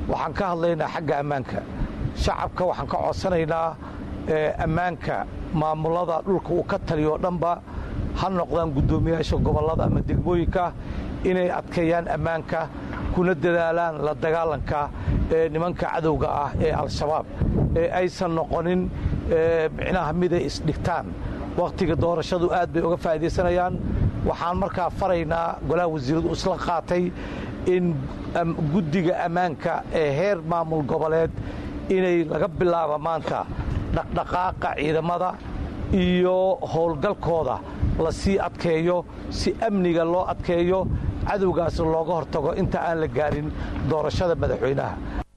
waxaan ka hadlaynaa xagga ammaanka shacabka waxaan ka codsanaynaa ammaanka maamulada dhulka uu ka taliyo dhanba ha noqdaan guddoomiyaasha gobollada ama degmooyinka inay adkeeyaan ammaanka kuna dadaalaan la dagaalanka ee nimanka cadowga ah ee al-shabaab ee aysan noqonin micnaha miday isdhigtaan wakhtiga doorashadu aad bay uga faa'iidaysanayaan waxaan markaa faraynaa golaha wasiiradu isla qaatay in guddiga ammaanka ee heer maamul goboleed inay laga bilaabo maanta dhaqdhaqaaqa ciidamada iyo howlgalkooda la sii adkeeyo si amniga loo adkeeyo cadowgaasna looga hortago inta aan la gaarin doorashada madaxweynaha